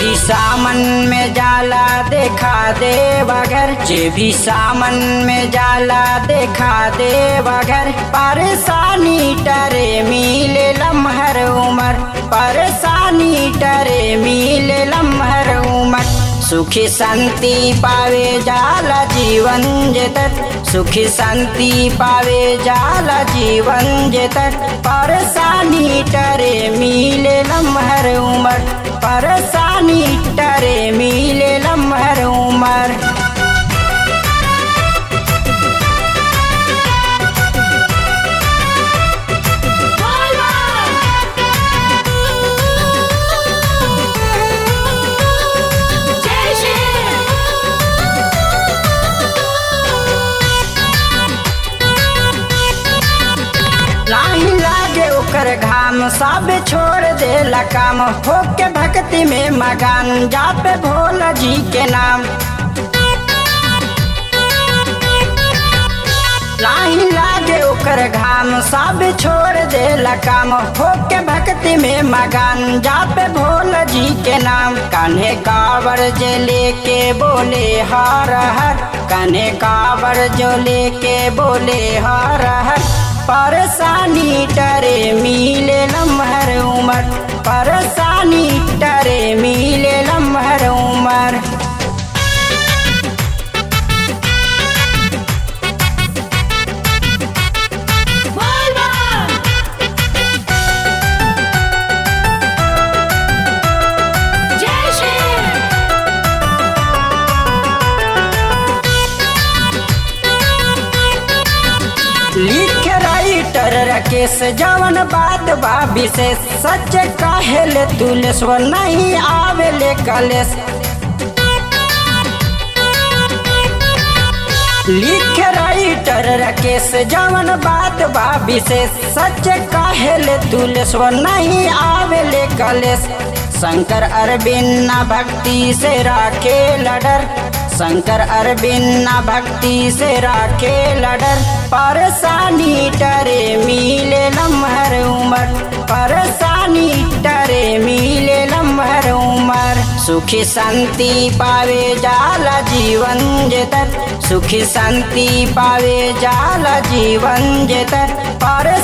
भी सामन में जाला देखा दे बगर जे भी सामन में जाला देखा दे बगर परेशानी टरे मिले लम्हर उमर परेशानी टरे मिले लम्हर उमर सुखी शांति पावे जाला जीवन जेतर सुखी शांति पावे जाला जीवन जेतर परेशानी टरे मिले लम्हर उमर परेशानी टरे मिले लम्हर उमर नाही लागे ओकर घाम सब छोड़ देला काम होके भक्ति में मगान जापे भोला जी के नाम नाही लागे ओकर घाम सब छोड़ देला काम होके भक्ति में मगान जापे भोला जी के नाम कान्हे कावर जे लेके बोले हर हर कान्हे कावर जो लेके बोले हर हर परेशानी टरे मिले लम्हर उमर परेशानी टरे मिले लम्हर उमर लिख राइटर राकेश जवन बात बा विशेष सच काहेले तुलेश्वर नहीं आवेले कलेश लिख राइटर राकेश जवन बात बा विशेष सच काहेले तुलेश्वर नहीं आवेले कलेश शंकर अरविंद भक्ति से राखे लडर शंकर अरविंद भक्ति से राखे लडर परेशानी टरे मिले लम्हर उमर परेशानी टरे मिले लम्हर उमर सुखी शांति पावे जाला जीवन जेतर सुखी शांति पावे जाला जीवन जेतर पर